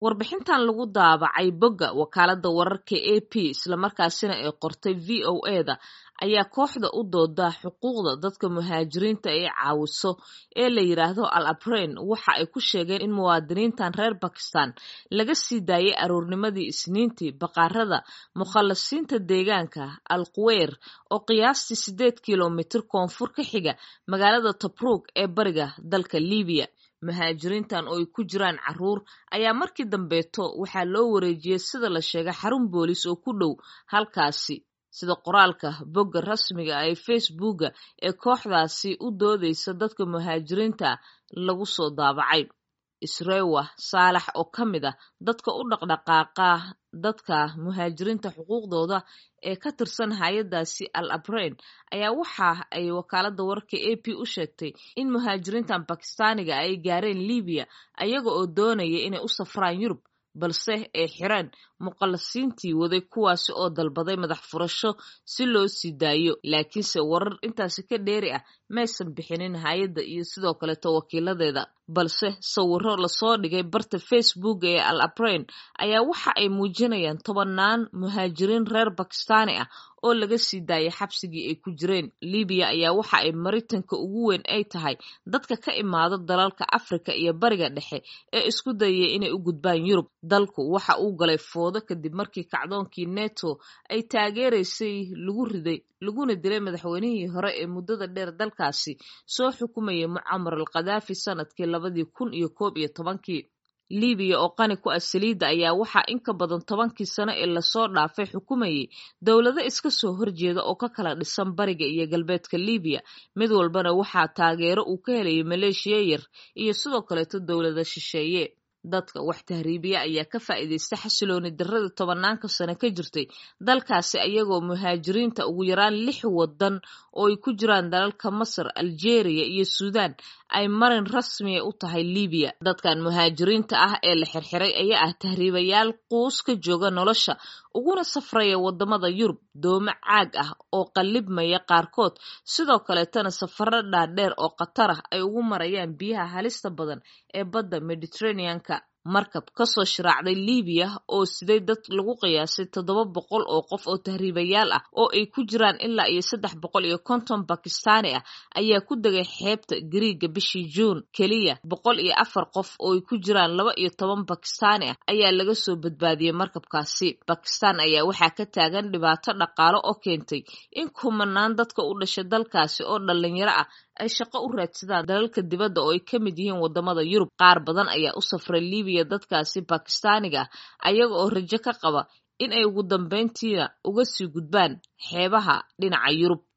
warbixintan lagu daabacay bogga wakaaladda wararka a p islamarkaasina ay qortay v o eda ayaa kooxda u dooda xuquuqda dadka muhaajiriinta ay caawiso ee la yidhaahdo al abrain waxa ay ku sheegeen in muwaadiniintan reer bakistan laga sii daayay aroornimadii isniintii baqaarada mukhallasiinta deegaanka al kuweyr oo qiyaastii siddeed kilomitir koonfur ka xiga magaalada tobruug ee bariga dalka libiya muhaajiriintan oo ay ku jiraan caruur ayaa markii dambeeto waxaa loo wareejiyey sida la sheegay xarun boolis oo ku dhow halkaasi sida qoraalka bogga rasmiga ah ee facebooka ee kooxdaasi u doodeysa dadka muhaajiriinta lagu soo daabacay isrewa saalax oo ka mid ah dadka u dhaqdhaqaaqa dadka muhaajiriinta xuquuqdooda ee ka tirsan hay-adaasi al abrain ayaa waxa ay wakaaladda wararka a p u sheegtay in muhaajiriintan bakistaaniga ay gaareen libiya ayaga oo doonaya inay u safraan yurub balse ay xireen muqallasiintii waday kuwaasi oo dalbaday madax furasho si loo sii daayo laakiinse warar intaasi ka dheeri ah maysan bixinin hay-adda iyo sidoo kaleeto wakiiladeeda balse sawiro lasoo dhigay barta facebook ee al abrain ayaa waxa ay muujinayaan tobannaan muhaajiriin reer bakistaani ah oo laga sii daayay xabsigii ay ku jireen libiya ayaa waxa ay maritanka ugu weyn ay tahay dadka ka imaado dalalka afrika iyo bariga dhexe ee isku dayaya inay u gudbaan yurub dalku waxa uu galay foodo kadib markii kacdoonkii neto ay taageeraysay lagu riday laguna dilay madaxweynihii hore ee muddada dheer dalkaasi soo xukumayay mucamar al khadaafi sanadkii labadii kun iyo koob iyo tobankii libiya oo qani ku ah saliidda ayaa waxaa in ka badan tobankii sano ee lasoo dhaafay xukumayay dowlado iska soo horjeeda oo ka kala dhisan bariga iyo galbeedka libiya mid walbana waxaa taageero uu ka helayay maleeshiya yar iyo sidoo kaleeto dowlada shisheeye dadka wax tahriibiya ayaa ka faa'iidaysta xasilooni darrada tobanaanka sano ka jirtay dalkaasi ayagoo muhaajiriinta ugu yaraan lix wadan oo ay ku jiraan dalalka masar algeria iyo suudan ay marin rasmiya u tahay libiya dadkan muhaajiriinta ah ee la xirxiray ayaa ah tahriibayaal quus ka jooga nolosha uguna safraya wadamada yurub doomo caag ah oo qallibmaya qaarkood sidoo kaleetana safaro dhaadheer oo khatar ah ay ugu marayaan biyaha halista badan ee badda mediterraneanka markab kasoo shiraacday libiya oo siday dad lagu qiyaasay toddoba boqol oo qof oo tahriibayaal ah oo ay ku jiraan ilaa iyo saddex boqol iyo konton bakistaani ah ayaa ku degay xeebta gariiga bishii juun keliya boqol iyo afar qof oo ay ku jiraan laba iyo toban bakistaani ah ayaa laga soo badbaadiyey markabkaasi bakistan ayaa waxaa ka taagan dhibaato dhaqaalo oo keentay in kumanaan dadka u dhashay dalkaasi oo dhalinyaro ah ay shaqo u raadsadaan dalalka dibadda oo ay ka mid yihiin wadamada yurub qaar badan ayaa u safray libiya dadkaasi bakistaaniga ah ayaga oo rajo ka qaba in ay ugu dambeyntiina uga sii gudbaan xeebaha dhinaca yurub